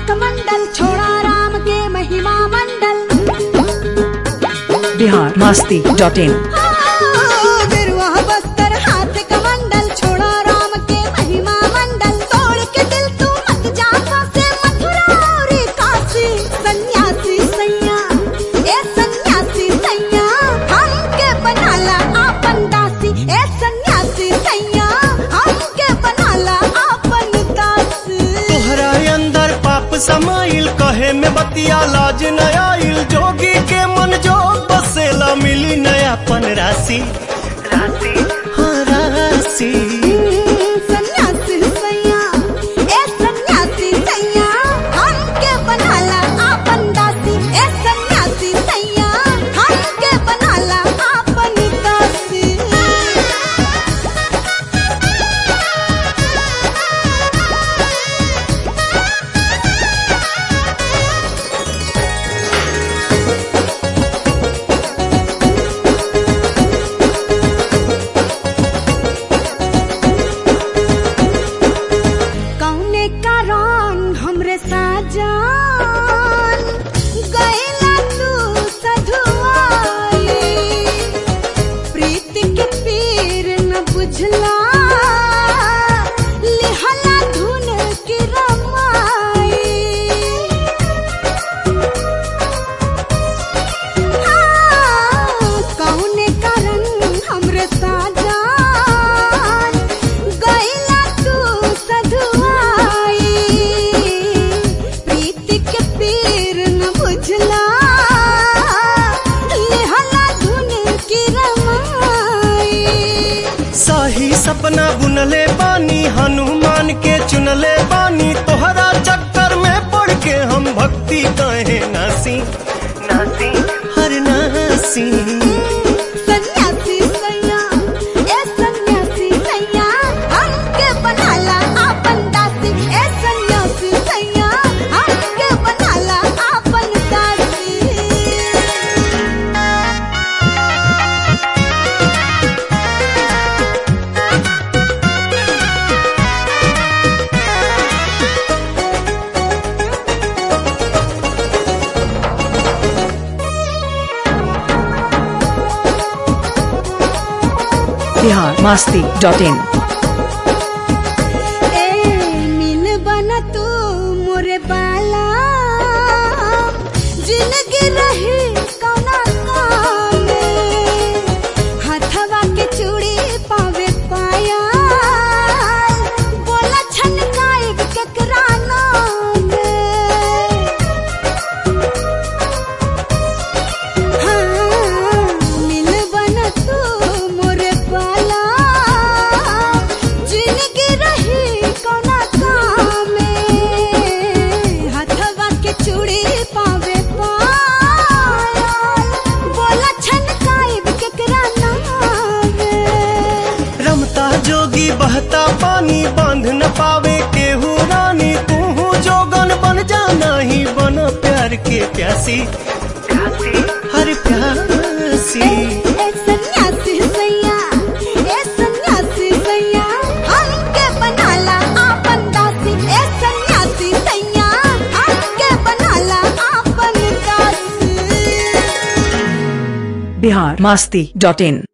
कमंडल छोड़ा राम के महिमा मंडल बिहार मस्ती डॉट इन गिरुआ बस्तर हाथ कमंडल छोड़ा राम के महिमा मंडल तोड़ के दिल तू मत जा से मथुरा और काशी सन्यासी सैया ए सन्यासी सैया हम के बनाला आपन दासी ए सन्यासी सैया हम के बनाला आपन दासी तोहरा अंदर पाप समाइल कहे में बतिया लाज न आइल जोगी के मन जोग बसेला मिली नयापन राशि राशि हाँ राशि सन्यासी सैया ए सन्यासी सैया हमके बनाला आपन दासी ए सन्यासी सैया हमके बनाला आपन दासी कौने कारण हमरे साजन गैला तू सधुआई प्रीति के पीर न बुझला लिहला धुन की रमाई कौने कारण हमरे साजन गैला तू सधुआई प्रीति के पीर न बुझला लेहला धुन की रमाई सही सपना बुनले बानी हनुमान के चुनले बानी तोहरा चक्कर में पड़ के हम भक्ति कहे नासी नासी हर नासी सन्यासी सैया ए सन्यासी सैया हमके बनाला आपन दासी ए सन्यासी सैया हमके बनाला आपन दासी बिहार मस्ती डॉट इन ए मिल बना तू मोरे बाला जिंदगी रही कौना काम में हथवा के चूड़ी पावे पाया बोला छनकाए केकरा नाम में हाँ, मिल बना तू मोरे बाला जिंदगी रही कौना काम में हथवा के चूड़ी पावे पायल बोला छनकाए केकरा नाम में रमता जोगी बहता पानी बांध न पावे केहू रानी तू जोगन बन जाना ही बन प्यार के प्यासी हर प्यासी ए सन्यासी सैया ए सन्यासी सैया हमके बनाला आपन दासी ए सन्यासी सैया हमके बनाला आपन दासी बिहार मस्ती डॉट इन